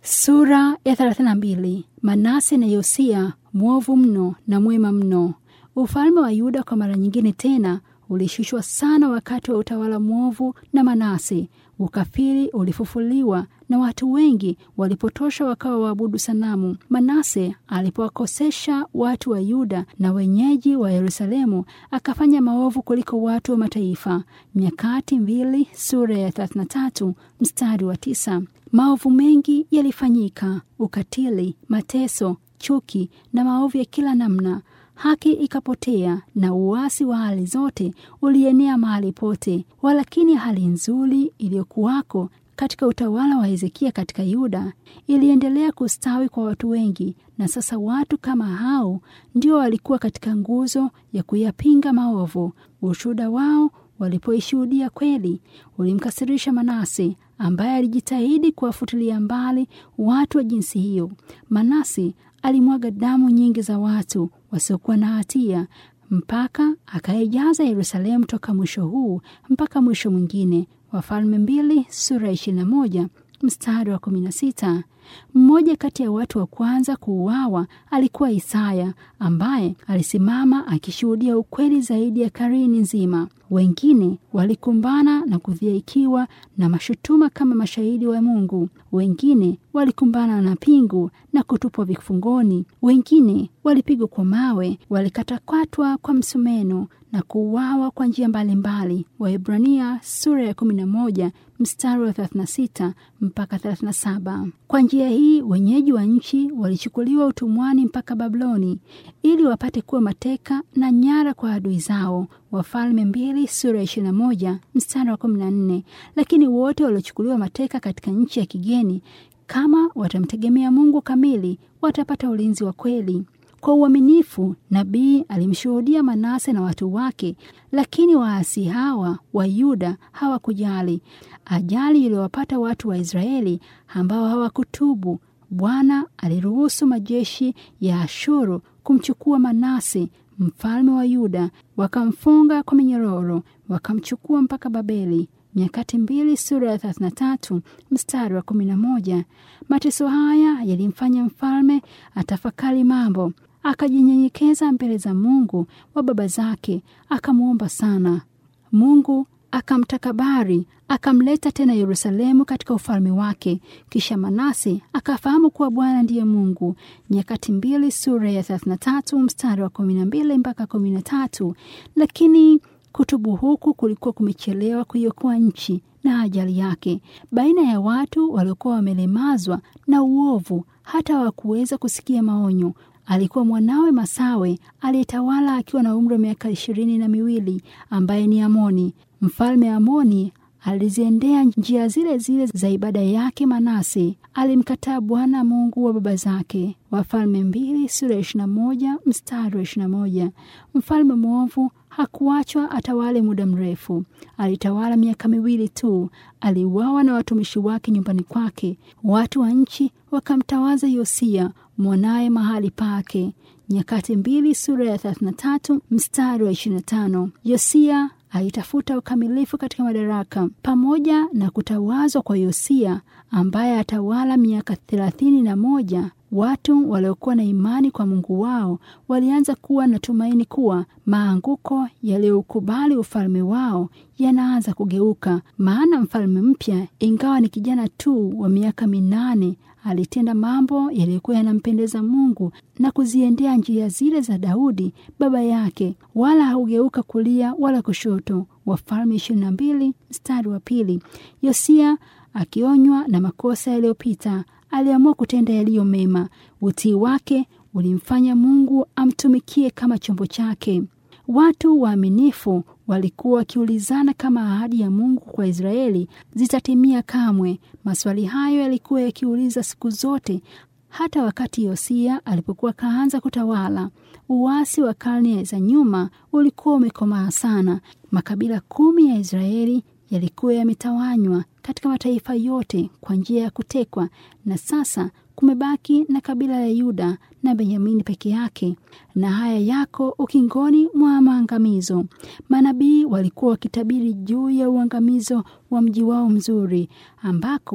Sura ya 32. Manase na Yosia mwovu mno na mwema mno. Ufalme wa Yuda kwa mara nyingine tena ulishushwa sana wakati wa utawala mwovu na Manase. Ukafiri ulifufuliwa na watu wengi walipotosha wakawa waabudu sanamu. Manase alipowakosesha watu wa Yuda na wenyeji wa Yerusalemu, akafanya maovu kuliko watu wa mataifa. Nyakati mbili sura ya 33 mstari wa tisa. Maovu mengi yalifanyika: ukatili, mateso, chuki na maovu ya kila namna. Haki ikapotea na uasi wa hali zote ulienea mahali pote. Walakini hali nzuri iliyokuwako katika utawala wa Hezekia katika Yuda iliendelea kustawi kwa watu wengi, na sasa watu kama hao ndio walikuwa katika nguzo ya kuyapinga maovu. Ushuhuda wao walipoishuhudia kweli ulimkasirisha Manase, ambaye alijitahidi kuwafutilia mbali watu wa jinsi hiyo. Manase alimwaga damu nyingi za watu wasiokuwa na hatia mpaka akaijaza Yerusalemu toka mwisho huu mpaka mwisho mwingine. Wafalme mbili sura ya ishirini na moja mstari wa kumi na sita. Mmoja kati ya watu wa kwanza kuuawa alikuwa Isaya ambaye alisimama akishuhudia ukweli zaidi ya karini nzima. Wengine walikumbana na kudhihaikiwa na mashutuma kama mashahidi wa Mungu. Wengine walikumbana na pingu na kutupwa vifungoni. Wengine walipigwa kwa mawe, walikatakatwa kwa msumeno na kuuawa kwa njia mbalimbali. Waebrania sura ya 11 mstari wa 36 mpaka 37. Kwa njia hii wenyeji wa nchi walichukuliwa utumwani mpaka Babiloni ili wapate kuwa mateka na nyara kwa adui zao. Wafalme mbili sura ya 21 mstari wa 14. Lakini wote waliochukuliwa mateka katika nchi ya kigeni, kama watamtegemea Mungu kamili, watapata ulinzi wa kweli. Kwa uaminifu nabii alimshuhudia Manase na watu wake, lakini waasi hawa wa Yuda hawakujali ajali iliyowapata watu wa Israeli ambao hawakutubu. Bwana aliruhusu majeshi ya Ashuru kumchukua Manase mfalme wa Yuda, wakamfunga kwa minyororo, wakamchukua mpaka Babeli. Nyakati mbili sura ya 33 mstari wa 11. Mateso haya yalimfanya mfalme atafakari mambo akajinyenyekeza mbele za Mungu wa baba zake, akamwomba sana. Mungu akamtakabari, akamleta tena Yerusalemu katika ufalme wake. Kisha Manase akafahamu kuwa Bwana ndiye Mungu. Nyakati mbili sura ya 33 mstari wa 12 mpaka 13. Lakini kutubu huku kulikuwa kumechelewa kuiokoa nchi na ajali yake. Baina ya watu waliokuwa wamelemazwa na uovu, hata hawakuweza kusikia maonyo alikuwa mwanawe Masawe aliyetawala akiwa na umri wa miaka ishirini na miwili ambaye ni Amoni. Mfalme Amoni aliziendea njia zile zile za ibada yake. Manase alimkataa Bwana Mungu wa baba zake. Wafalme mbili sura ya ishirini na moja mstari wa ishirini na moja. Mfalme mwovu hakuachwa atawale muda mrefu. Alitawala miaka miwili tu, aliuawa na watumishi wake nyumbani kwake. Watu wa nchi wakamtawaza Yosia mwanaye mahali pake. Nyakati mbili sura ya 33 mstari wa 25. Yosia alitafuta ukamilifu katika madaraka. Pamoja na kutawazwa kwa Yosia ambaye atawala miaka thelathini na moja, watu waliokuwa na imani kwa Mungu wao walianza kuwa na tumaini kuwa maanguko yaliyoukubali ufalme wao yanaanza kugeuka. Maana mfalme mpya, ingawa ni kijana tu wa miaka minane, alitenda mambo yaliyokuwa yanampendeza Mungu na kuziendea njia zile za Daudi baba yake, wala haugeuka kulia wala kushoto. Wafalme ishirini na mbili mstari wa pili. Yosia akionywa na makosa yaliyopita aliamua kutenda yaliyo mema. Utii wake ulimfanya Mungu amtumikie kama chombo chake. Watu waaminifu walikuwa wakiulizana kama ahadi ya Mungu kwa Israeli zitatimia kamwe. Maswali hayo yalikuwa yakiuliza siku zote, hata wakati Yosia alipokuwa kaanza kutawala. Uasi wa karne za nyuma ulikuwa umekomaa sana. Makabila kumi ya Israeli yalikuwa yametawanywa katika mataifa yote kwa njia ya kutekwa, na sasa kumebaki na kabila ya Yuda na Benyamini peke yake, na haya yako ukingoni mwa maangamizo. Manabii walikuwa wakitabiri juu ya uangamizo wa mji wao mzuri, ambako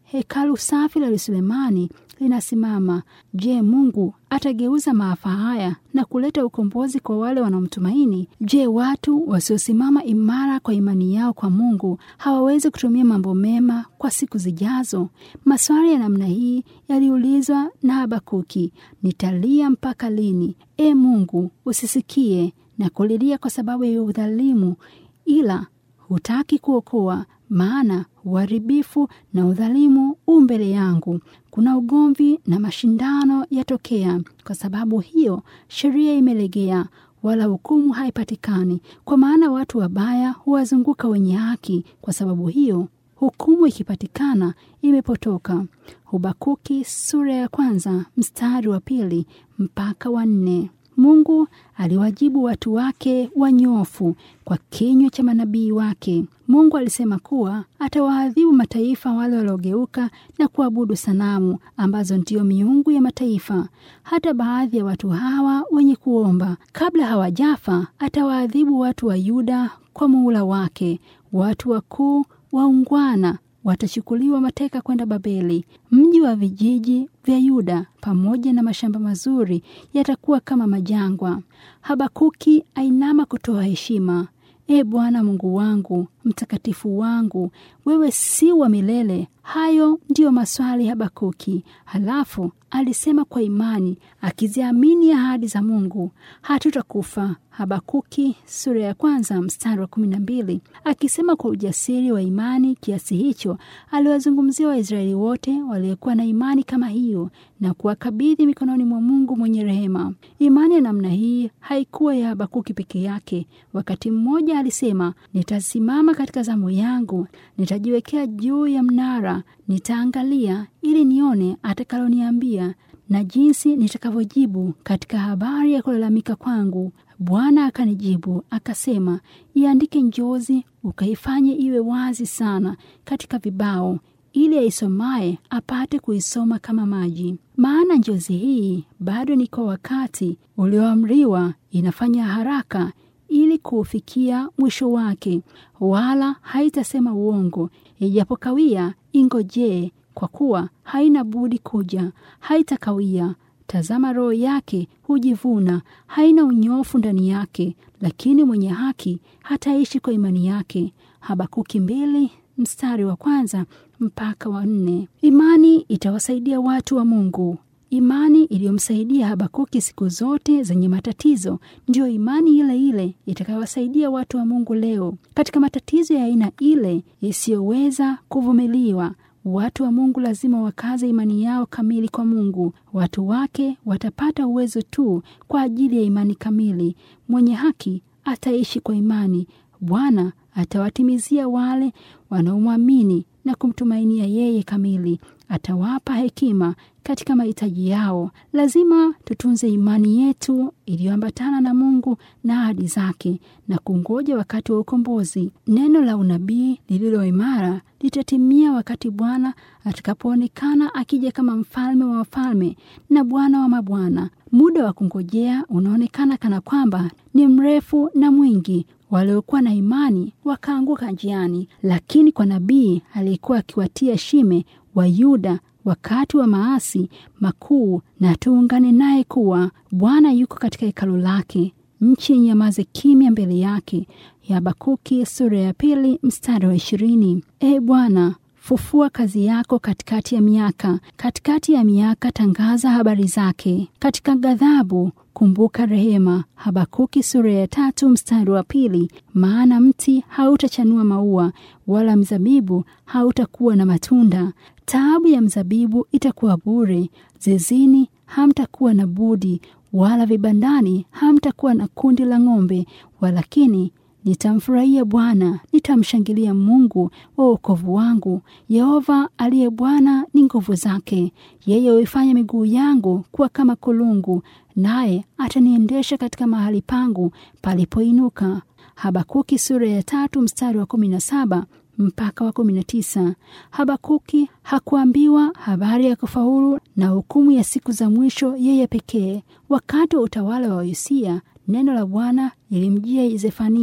hekalu safi la Sulemani linasimama. Je, Mungu atageuza maafa haya na kuleta ukombozi kwa wale wanaomtumaini? Je, watu wasiosimama imara kwa imani yao kwa Mungu hawawezi kutumia mambo mema kwa siku zijazo? Maswali ya namna hii yaliulizwa na Habakuki. Nitalia mpaka lini? E Mungu, usisikie na kulilia kwa sababu ya udhalimu, ila hutaki kuokoa maana uharibifu na udhalimu u mbele yangu. Kuna ugomvi na mashindano yatokea. Kwa sababu hiyo sheria imelegea, wala hukumu haipatikani. Kwa maana watu wabaya huwazunguka wenye haki. Kwa sababu hiyo hukumu ikipatikana imepotoka. Habakuki sura ya kwanza mstari wa pili mpaka wa nne. Mungu aliwajibu watu wake wanyofu kwa kinywa cha manabii wake. Mungu alisema kuwa atawaadhibu mataifa wale waliogeuka na kuabudu sanamu ambazo ndiyo miungu ya mataifa. Hata baadhi ya watu hawa wenye kuomba, kabla hawajafa, atawaadhibu watu wa Yuda kwa muhula wake. Watu wakuu waungwana watachukuliwa mateka kwenda Babeli. Mji wa vijiji vya Yuda pamoja na mashamba mazuri yatakuwa kama majangwa. Habakuki ainama kutoa heshima. E Bwana Mungu wangu, mtakatifu wangu, wewe si wa milele. Hayo ndiyo maswali Habakuki. Halafu alisema kwa imani, akiziamini ahadi za Mungu, hatutakufa. Habakuki sura ya kwanza mstari wa kumi na mbili. Akisema kwa ujasiri wa imani kiasi hicho, aliwazungumzia Waisraeli wote waliokuwa na imani kama hiyo na kuwakabidhi mikononi mwa Mungu mwenye rehema. Imani ya namna hii haikuwa ya Habakuki peke yake. Wakati mmoja alisema, nitasimama katika zamu yangu, nitajiwekea juu ya mnara, nitaangalia ili nione atakaloniambia na jinsi nitakavyojibu katika habari ya kulalamika kwangu. Bwana akanijibu akasema, iandike njozi, ukaifanye iwe wazi sana katika vibao, ili aisomaye apate kuisoma kama maji. Maana njozi hii bado ni kwa wakati ulioamriwa, inafanya haraka ili kuufikia mwisho wake, wala haitasema uongo. Ijapokawia, ingojee, kwa kuwa haina budi kuja, haitakawia. Tazama, roho yake hujivuna, haina unyofu ndani yake, lakini mwenye haki hataishi kwa imani yake. Habakuki mbili mstari wa kwanza mpaka wa nne. Imani itawasaidia watu wa Mungu. Imani iliyomsaidia Habakuki siku zote zenye matatizo ndiyo imani ile ile itakayowasaidia watu wa Mungu leo katika matatizo ya aina ile isiyoweza kuvumiliwa. Watu wa Mungu lazima wakaze imani yao kamili kwa Mungu. Watu wake watapata uwezo tu kwa ajili ya imani kamili. Mwenye haki ataishi kwa imani. Bwana atawatimizia wale wanaomwamini na kumtumainia yeye kamili. Atawapa hekima katika mahitaji yao. Lazima tutunze imani yetu iliyoambatana na Mungu na ahadi zake na kungoja wakati wa ukombozi. Neno la unabii lililo imara litatimia wakati Bwana atakapoonekana akija kama mfalme wa wafalme na Bwana wa mabwana. Muda wa kungojea unaonekana kana kwamba ni mrefu na mwingi. Waliokuwa na imani wakaanguka njiani, lakini kwa nabii aliyekuwa akiwatia shime wa Yuda wakati wa maasi makuu, na tuungane naye kuwa Bwana yuko katika hekalu lake, nchi inyamaze kimya mbele yake. Ya Habakuki sura ya pili mstari wa ishirini. E Bwana, fufua kazi yako katikati ya miaka, katikati ya miaka tangaza habari zake. Katika ghadhabu kumbuka rehema. Habakuki sura ya tatu mstari wa pili. Maana mti hautachanua maua wala mzabibu hautakuwa na matunda. Taabu ya mzabibu itakuwa bure, zizini hamtakuwa na budi, wala vibandani hamtakuwa na kundi la ng'ombe. Walakini nitamfurahia Bwana, nitamshangilia Mungu wa wokovu wangu. Yehova aliye Bwana ni nguvu zake. Yeye huifanya miguu yangu kuwa kama kulungu, naye ataniendesha katika mahali pangu palipoinuka. Habakuki sura ya tatu mstari wa kumi na saba mpaka wa kumi na tisa. Habakuki hakuambiwa habari ya kufaulu na hukumu ya siku za mwisho yeye pekee. Wakati wa utawala wa Yosia, neno la Bwana lilimjia Zefania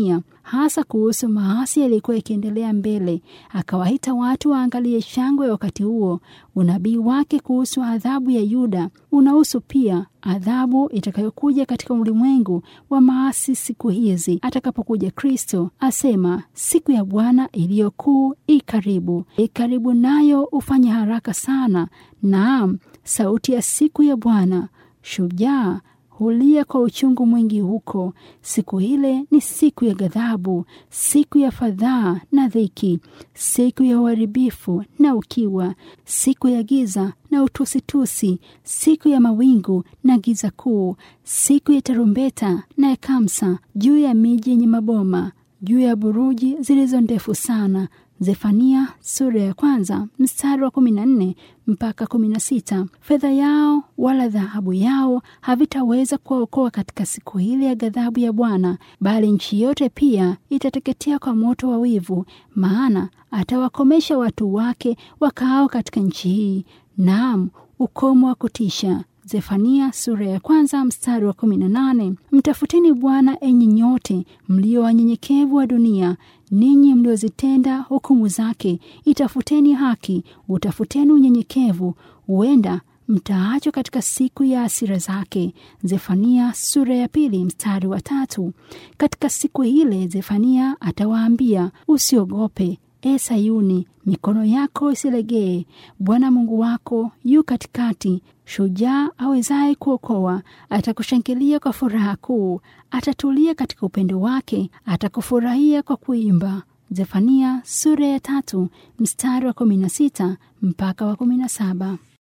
hasa kuhusu maasi yaliyokuwa yakiendelea mbele. Akawaita watu waangalie shangwe ya wakati huo. Unabii wake kuhusu adhabu ya Yuda unahusu pia adhabu itakayokuja katika ulimwengu wa maasi siku hizi atakapokuja Kristo. Asema siku ya Bwana iliyokuu i karibu, i karibu, nayo ufanye haraka sana. Naam, sauti ya siku ya Bwana. Shujaa hulia kwa uchungu mwingi huko. Siku ile ni siku ya ghadhabu, siku ya fadhaa na dhiki, siku ya uharibifu na ukiwa, siku ya giza na utusitusi, siku ya mawingu na giza kuu, siku ya tarumbeta na ya kamsa juu ya miji yenye maboma, juu ya buruji zilizo ndefu sana. Zefania sura ya kwanza mstari wa kumi na nne mpaka kumi na sita. Fedha yao wala dhahabu yao havitaweza kuwaokoa katika siku ile ya ghadhabu ya Bwana, bali nchi yote pia itateketea kwa moto wa wivu, maana atawakomesha watu wake wakaao katika nchi hii, naam, ukomo wa kutisha. Zefania sura ya kwanza mstari wa kumi na nane. Mtafuteni Bwana enyi nyote mlio wanyenyekevu wa dunia, ninyi mliozitenda hukumu zake. Itafuteni haki, utafuteni unyenyekevu, huenda mtaachwa katika siku ya hasira zake. Zefania sura ya pili mstari wa tatu. Katika siku ile Zefania atawaambia, usiogope E Sayuni, mikono yako isilegee. Bwana Mungu wako yu katikati, shujaa awezaye kuokoa. Atakushangilia kwa furaha kuu, atatulia katika upendo wake, atakufurahia kwa kuimba. Zefania sura ya tatu mstari wa kumi na sita mpaka wa kumi na saba.